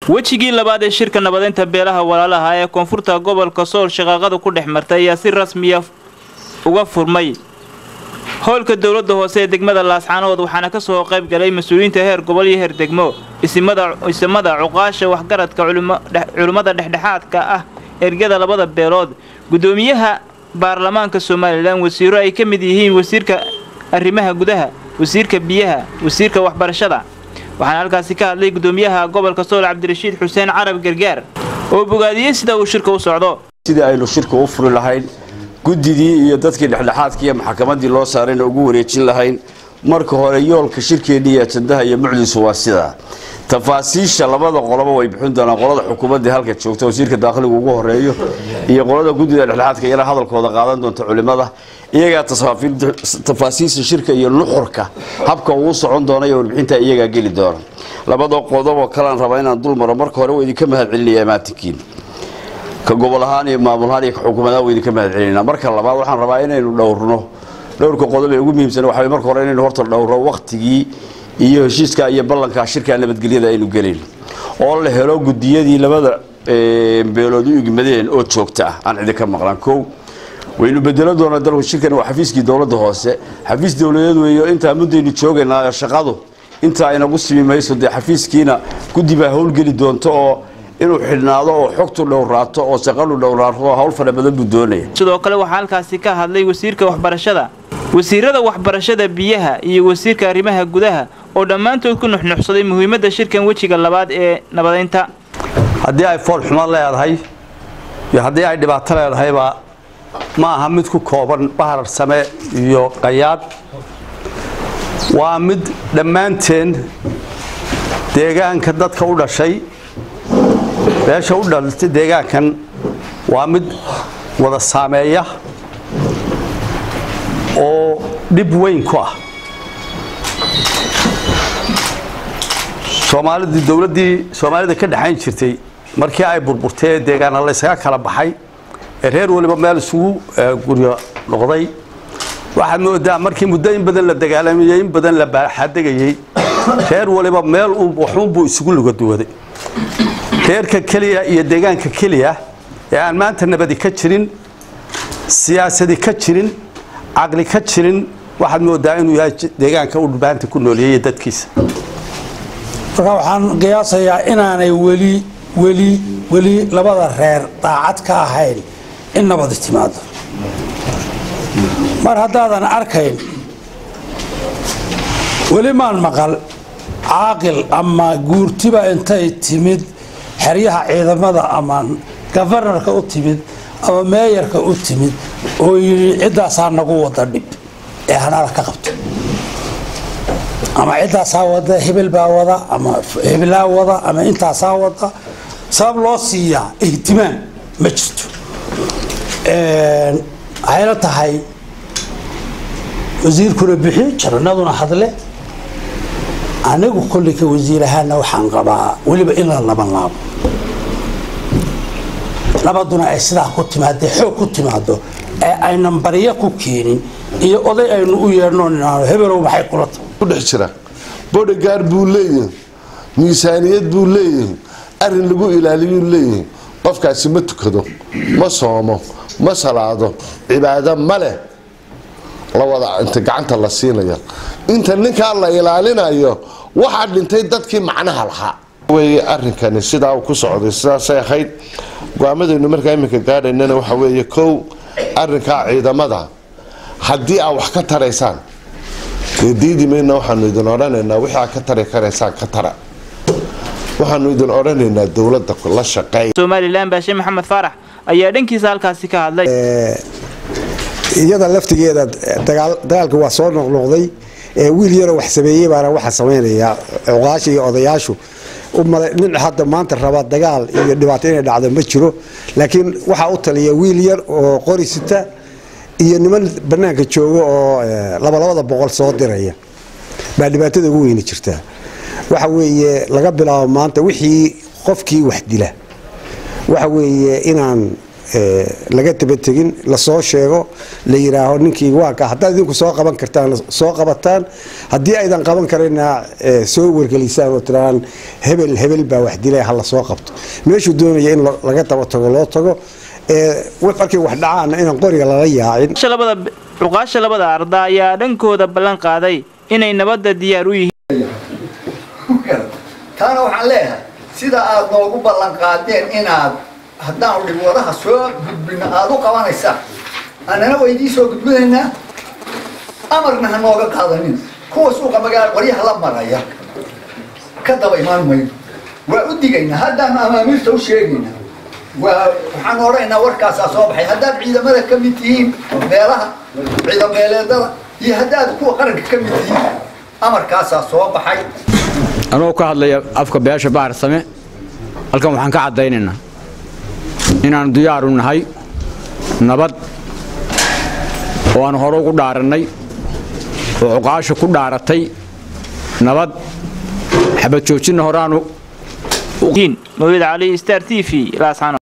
wejigii labaad ee shirka nabadeynta beelaha walaalaha ee koonfurta gobolka sool shaqaaqada ku dhex martay ayaa si rasmiya uga furmay howlka dowladda hoose ee degmada laascaanood waxaana ka soo qayb galay mas-uuliyiinta heer gobol iyo heer degmo isimada cuqaasha waxgaradka culimmada dhexdhexaadka ah ergada labada beelood guddoomiyaha baarlamaanka somalilan wasiiro ay ka mid yihiin wasiirka arrimaha gudaha wasiirka biyaha wasiirka waxbarashada waxaana halkaasi ka hadlay guddoomiyaha gobolka sool cabdirashiid xuseen carab gargaar oo bogaadiyey sida uu shirka u socdo sidii aynu shirka u furi lahayn guddidii iyo dadkii dhexdhexaadkii iyo maxkamaddii loo saarayna ugu wareejin lahayn marka hore yoolka shirkeennii iyo ajandaha iyo mucdiisu waa sidaa tafaasiisha labada qoloba way bixin doonaan qolada xukuumaddii halka joogta wasiirka daaqliga ugu horeeyo iyo qolada guddida dhexdhexaadka iyana hadalkooda qaadan doonta culimada iyagaa tafaasiisha shirka iyo nuxurka habka uu socon doona iyo warbixinta iyagaa geli doona labada qodoboo kalean rabaa inaan dul maro marka hore waa idinka mahad celinaya maatinkiin ka gobol ahaan iyo maamul ahaan iyo ka xukuumadahaan waa idinka mahad celinaa marka labaad waxaan rabaa inaynu dhowrno dhowrka qodob ee ugu muhiimsan waxa marka hore inaynu horta dhowro waktigii iyo heshiiska iyo ballanka shirka nabadgelyada aynu gelin oo la helo gudiyadii labada beelood u igmadeen oo joogta ah aan cidi ka maqlaan kow waynu bedelan doonaa dalku shirkan waa xafiiskii dowladda hoose xafiis dowladeed weeyo intaa muddaynu joogaynaa shaqadu intaa inagu simi mayso dee xafiiskiina guddi baa howlgeli doonto oo inuu xidhnaado oo xogtu dhowraato oo shaqadu dhowraato oo hawl fara badan buu doonaya sidoo kale waxaa halkaasi ka hadlay wasiirka waxbarashada wasiirada waxbarashada biyaha iyo wasiirka arrimaha gudaha oo dhammaantood ku nuxnuxsaday muhiimadda shirkan wejiga labaad ee nabadeynta haddii ay foolxumo leedahay iyo haddii ay dhibaato leedahayba ma aha mid ku kooban bahar same iyo qayaad waa mid dhammaanteen deegaanka dadka u dhashay beesha u dhaltay deegaankan waa mid wada saameeya oo dhib weyn ku ah soomaalidii dowladdii soomaalida ka dhexayn jirtay markii ay burburtay ee deegaana laysaga kala baxay ee reer waliba meel isugu guryo noqday waxaad moodaa markii muddo in badan la dagaalamayey in badan la baaxadegayey reer waliba meel waxuunbuu isugu lugaduwaday reerka keliya iyo deegaanka keliya ee aan maanta nabadi ka jirin siyaasadi ka jirin caqli ka jirin waxaad moodaa inuu yahay deegaanka u dhubaanta ku nooleeyey dadkiisa marka waxaan qiyaasayaa inaanay weli weli weli labada reer daacad ka ahayn in nabadi timaado mar haddaadan arkayn weli maan maqal caaqil ama guurtiba intay timid xeryaha ciidamada ama gafanarka u timid ama meeyarka u timid oo yidhi ciddaasaa nagu wada dhib ee hanala ka qabto ama ciddaasaa wada hebel baa wada ama hebelaa wada ama intaasaa wada sabab loo siiyaa ihtimaam ma jirto waxayla tahay wasiirkuna bixi jaranaduna hadle anigu kolley ka wasiir ahaana waxaan qabaa weliba in la laban laabo nabaduna ay sidaa ku timaadee xoog ku timaado ee aynan baryo ku keenin iyo oday aynu u yeedhno ninaano hebelow maxay kula tahay ku dhex jira bodygaar buu leeyahay miisaaniyad buu leeyahay arrin lagu ilaaliyuu leeyahay qofkaasi ma tukado ma soomo ma salaado cibaado ma leh la wada inta gacanta la siinayo inta ninkaa la ilaalinayo waxaa dhintay dadkii macnaha lahaa wey arrinkani sidaa uu ku socday sidaasay ahayd go-aamadaynu markaa iminka gaadhaynana waxa weeye kow arrinkaa ciidamada haddii aad wax ka taraysaan dee diidi mayna waxaanu idin odhanaynaa wixii aad ka tari karaysaan ka tara waxaanu idin odhanaynaa dowladda la shaqeey somalilan baashe maxamed faarax ayaa dhankiisa halkaasi ka hadlay iyada laftigeeda dagaalka waa soo noqnoqday wiil yaroo wax sameeyey baana waxa samaynaya cuqaasha iyo odayaashu nin hadda maanta raba dagaal iyo dhibaato inay dhacdo ma jiro laakiin waxaa u taliya wiil yar oo qori sita iyo niman banaanka jooga oo labalabada boqol soo diraya baa dhibaatada ugu weyni jirtaa waxa weeye laga bilaabo maanta wixii qofkii wax dila waxa weeye inaan laga dabategin lasoo sheego la yidhaaho ninkii waaka haddaad idinku soo qaban kartaan soo qabataan haddii aydan qaban karina soo wargelisaan oo tiraan hebel hebel baa wax dilay ha lasoo qabto meeshuu doonaya in laga daba tago loo tago markay wax dhacaana inaan qoriga lala yaacin cuqaasha labada arda ayaa dhankooda ballan qaaday inay nabadda diyaar u yihiin taana waxaan leeyahay sida aad noogu ballan qaadeen inaad haddaanu dhibwadaha soo gudbino aada u qabanaysaan annana waa idiin soo gudbinaynaa amarna ha nooga qaadanin kuwa suuqa magaala qoryaha la maraya ka daba imaan mayno waa u digaynaa haddaanu amaamiirta u sheegaynaa waa waxaan odhanaynaa warkaasaa soo baxay haddaad ciidamada ka mid tihiin meelaha ciidameeleedada iyo haddaad kuwa qaranka ka mid tihiin amarkaasaa soo baxay anoo ka hadlaya afka beesha bahar same halkan waxaan ka caddaynaynaa inaannu diyaaru nahay nabad oo aan hore ugu dhaarannay oo cuqaasha ku dhaaratay nabad xabad joojinna horeaanu mawlid cali star t v